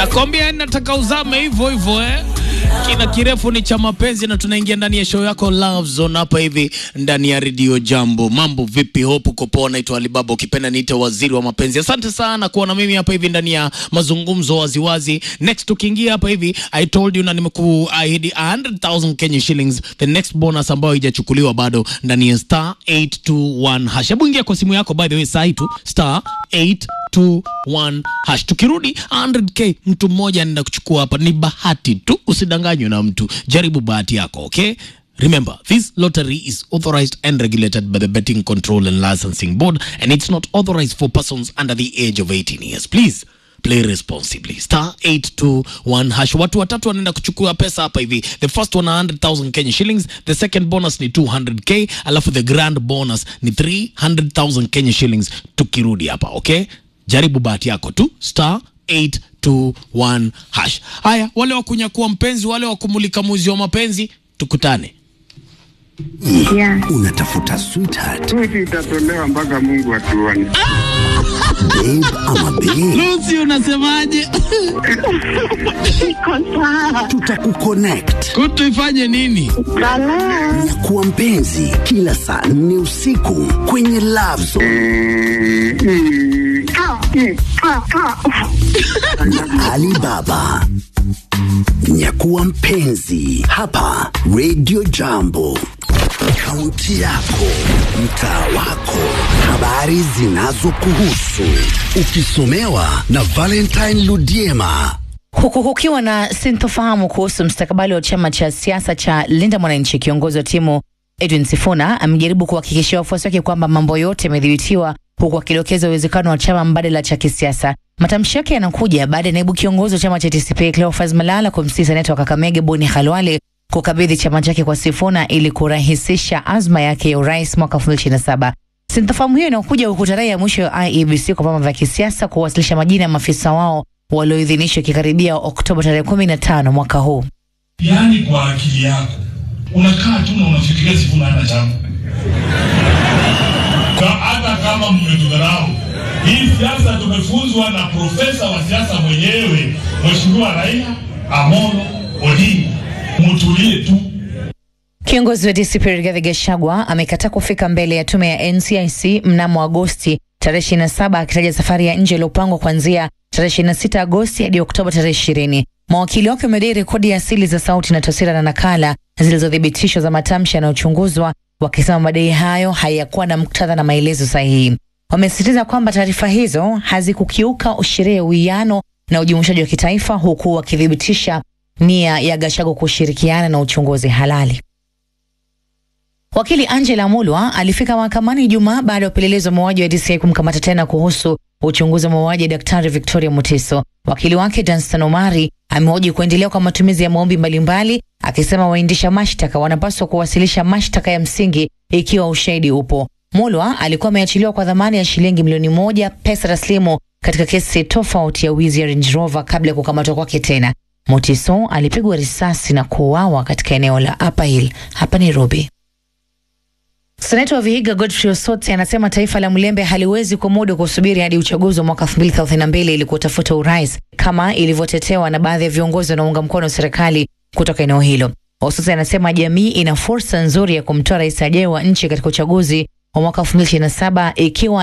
Nakwambia nataka uzame hivyo hivyo eh. Kina kirefu ni cha mapenzi, na tunaingia ndani ya show yako Love Zone hapa hivi ndani ya Radio Jambo. Mambo vipi? Hope uko poa. Naitwa Alibaba, ukipenda niite waziri wa mapenzi. Asante sana kuwa na mimi hapa hivi ndani ya mazungumzo waziwazi. Next tukiingia hapa hivi, I told you na nimekuahidi 100,000 Kenya shillings, the next bonus ambayo haijachukuliwa bado ndani ya star 821 hash. Hebu ingia kwa simu yako by the way, saa hii tu star 821 hash. Tukirudi 100k mtu mmoja anaenda kuchukua hapa, ni bahati tu, usidanganywe na mtu. Jaribu bahati yako, okay? Remember, this lottery is authorized and regulated by the Betting Control and Licensing Board, and it's not authorized for persons under the age of 18 years. Please play responsibly. Star 821 hash. Watu watatu wanaenda kuchukua pesa hapa hivi. The first one 100,000 Kenya shillings, the second bonus ni 200k, alafu the grand bonus ni 300,000 Kenya shillings tukirudi hapa, okay? Jaribu bahati yako tu. Star 821 hash. Haya, wale wa kunyakua mpenzi, wale wa kumulika muzi wa mapenzi, tukutane. Yeah. Unatafuta sweetheart, Switi itatolewa mpaka Mungu atuone. babe ama babe, Lucy, unasemaje? Iko sawa. tutakuconnect Kutu ifanye nini? Balaa. na kuwa mpenzi kila saa nne usiku kwenye Love Zone Mm, mm. Ah, mm, ah, ah. na Alibaba. Nyakuwa mpenzi hapa Radio Jambo, kaunti yako, mtaa wako, habari zinazokuhusu, ukisomewa na Valentine Ludiema. Huku kukiwa na sintofahamu kuhusu mstakabali wa chama cha siasa cha Linda Mwananchi, kiongozi wa timu Edwin Sifuna amejaribu kuhakikishia wafuasi wake kwamba mambo yote yamedhibitiwa, huku akidokeza uwezekano wa chama mbadala cha kisiasa. Matamshi yake yanakuja baada ya naibu kiongozi wa chama cha TCP Cleophas Malala kumsihi seneta wa Kakamege Boni Khalwale kukabidhi chama chake kwa Sifuna ili kurahisisha azma yake ya urais mwaka 2027. Sintofahamu hiyo inakuja huku tarehe ya mwisho ya IEBC kwa vyama vya kisiasa kuwasilisha majina ya maafisa wao walioidhinishwa ikikaribia Oktoba tarehe 15 mwaka huu. Yaani kwa akili yako unakaa tu na unafikiria Sifuna hana chama. Ka- Hata kama mmetudharau, hii siasa tumefunzwa na profesa wa siasa mwenyewe Mheshimiwa Raila Amolo Odinga. Mutulie tu. Kiongozi wa DCP Rigathi Gachagua amekataa kufika mbele ya tume ya NCIC mnamo Agosti tarehe 27 akitaja safari ya nje iliyopangwa kuanzia tarehe 26 Agosti hadi Oktoba tarehe 20. Mawakili wake wamedai rekodi ya asili za sauti na taswira na nakala zilizothibitishwa za matamshi yanayochunguzwa, wakisema madai hayo hayakuwa na muktadha na maelezo sahihi. Wamesisitiza kwamba taarifa hizo hazikukiuka sheria ya uwiano na ujumuishaji wa kitaifa, huku wakithibitisha nia ya Gachagua kushirikiana na uchunguzi halali. Wakili Angela Mulwa alifika mahakamani Ijumaa baada ya upelelezi wa mauaji wa DCI kumkamata tena kuhusu uchunguzi wa mauaji ya Daktari Victoria Mutiso. Wakili wake Danstan Omari amehoji kuendelea kwa matumizi ya maombi mbalimbali, akisema waendesha mashtaka wanapaswa kuwasilisha mashtaka ya msingi ikiwa ushahidi upo. Mulwa alikuwa ameachiliwa kwa dhamana ya shilingi milioni moja pesa taslimu katika kesi tofauti ya wizi ya Range Rover kabla ya kukamatwa kwake tena. Mutiso alipigwa risasi na kuuawa katika eneo la Upper Hill hapa Nairobi. Seneta wa Vihiga Godfrey Osotsi anasema taifa la Mlembe haliwezi kumudu kusubiri hadi uchaguzi wa mwaka 2032 ili kutafuta urais kama ilivyotetewa na baadhi ya viongozi wanaounga mkono serikali kutoka eneo hilo. Osotsi anasema jamii ina fursa nzuri ya kumtoa rais ajaye wa nchi katika uchaguzi wa mwaka 2027 ikiwa